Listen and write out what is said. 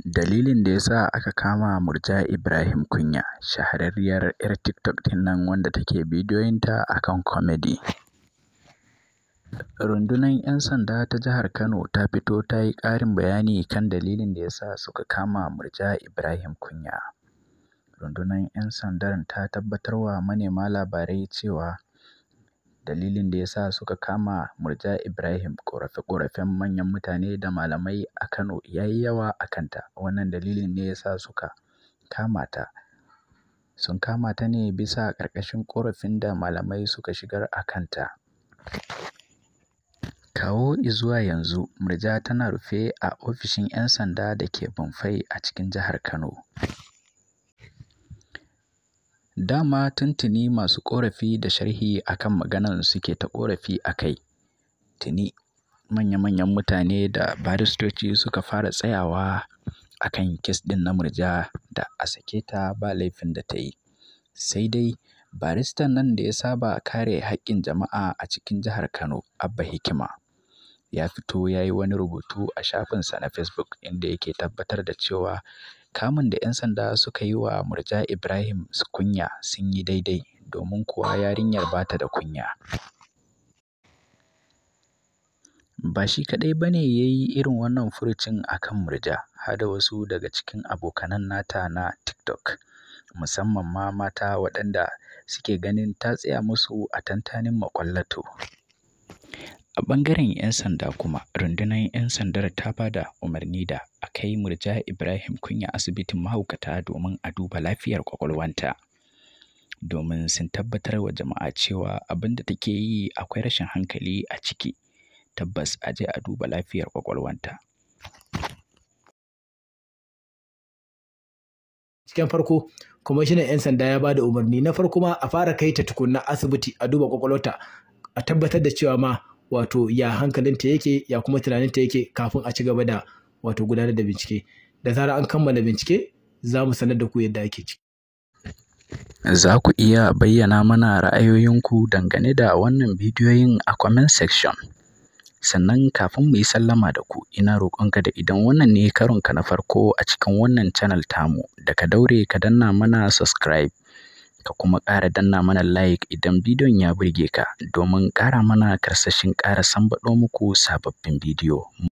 Dalilin da ya sa aka kama Murja Ibrahim Kunya, shahararriyar 'yar TikTok ɗin nan wanda take bidiyoyinta a kan comedy. Rundunar 'yan sanda ta jihar Kano ta fito ta yi ƙarin bayani kan dalilin da ya sa suka kama Murja Ibrahim Kunya. Rundunar 'yan sandan ta tabbatarwa manema labarai cewa dalilin da ya sa suka kama Murja Ibrahim ƙorafe-ƙorafen manyan mutane da malamai a Kano ya yi yawa a kanta. Wannan dalilin ne ya sa suka kama ta. Sun kama ta ne bisa ƙarƙashin ƙorafin da malamai suka shigar a kanta. Kawo izuwa yanzu Murja tana rufe a ofishin 'yan sanda da ke Bonfai a cikin jihar Kano. Da ma tuntuni masu ƙorafi da sharhi a kan maganan suke ta ƙorafi a kai. Tuni manya-manyan mutane da baristoci suka fara tsayawa a kan kes ɗin na Murja da a sake ta ba laifin da ta yi. Sai dai baristan nan da ya saba kare haƙƙin jama'a a cikin jihar Kano, Abba Hikima, ya fito ya yi wani rubutu a shafinsa na Facebook inda yake tabbatar da cewa kamun da 'yan sanda suka yi wa Murja Ibrahim Kunya sun yi daidai domin kuwa yarinyar ba ta da kunya. Ba shi kaɗai ba ne ya yi irin wannan furucin a kan Murja, har da wasu daga cikin abokanan nata na TikTok, musamman ma mata waɗanda suke ganin ta tsaya musu a tantanin maƙwallato. A ɓangaren 'yan sanda kuma, rundunar 'yan sandar ta ba da umarni da a kai Murja Ibrahim Kunya asibitin mahaukata domin a duba lafiyar ƙwaƙwalwanta. Domin sun tabbatar wa jama'a cewa abin da take yi akwai rashin hankali a ciki. Tabbas a je a duba lafiyar ƙwaƙwalwanta. Cikin farko, kwamishinan 'yan sanda ya ba da umarni na farko ma a fara kai ta tukunna asibiti a duba ƙwaƙwalwarta a tabbatar da cewa ma wato ya hankalinta yake ya kuma tunaninta yake kafin a ci gaba da wato gudanar da bincike. Da zarar an kammala bincike za mu sanar da ku yadda ake ciki. Za ku iya bayyana mana ra'ayoyinku dangane da wannan bidiyoyin a comment section. Sannan kafin mu yi sallama da ku, ina roƙonka da idan wannan ne karonka na farko a cikin wannan channel tamu, da ka daure ka danna mana subscribe. Ka kuma ƙara danna mana like idan bidiyon ya burge ka domin ƙara mana karsashin ƙara sambaɗo muku sababbin bidiyo.